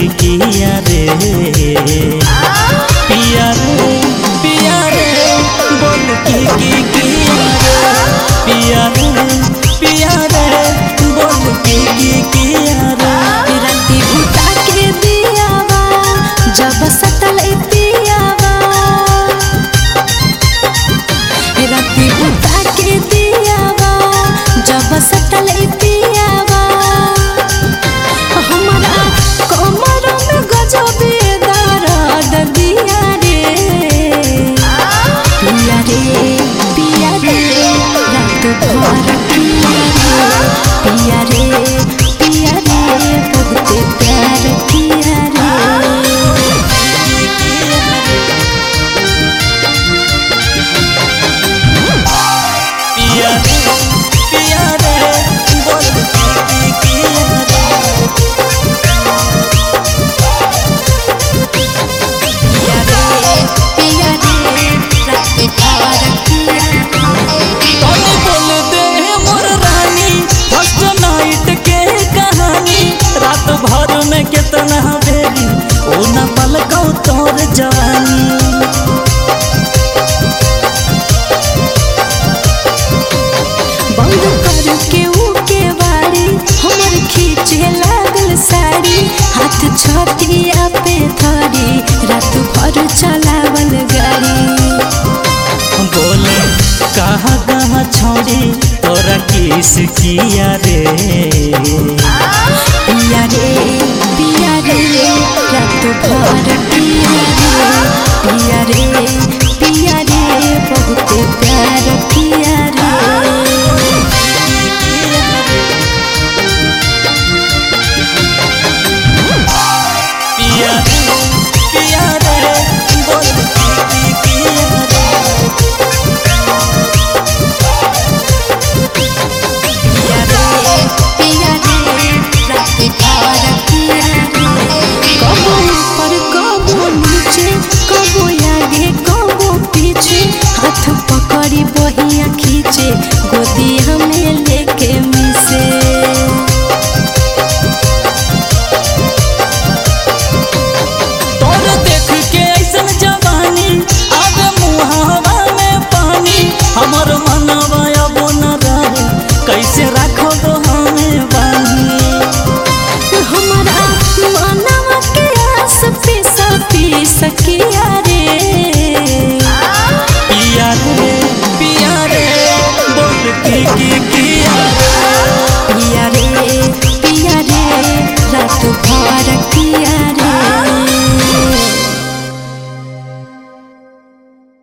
किया रे पिया रे पिया रे बोल की की किया रे पिया रे पिया रे बोल की की किया रे राती उठा के दियावा जब सटल पियावा राती उठा के दियावा जब सटल पियावा हमारा कमर में गजबे दर्द दिया रे पिया रे पिया रे रात भर पिया रे पिया रे पिया रे बहुते प्यार किया रे पिया रे पिया रे बोल की की किया रे पिया रे पिया रे रात भर किया तोने बोल दे मोर रानी फर्स्ट नाइट के कहानी रात भर में कितना बेरी ओ न पलकौ तोर जवानी बंद करके ऊके बाड़ी हमर खींचे लागल साड़ी हाथ छतिया पे धरी रात भर चलावल गाड़ी बोले कहाँ कहाँ छोड़ी तोरा किस किया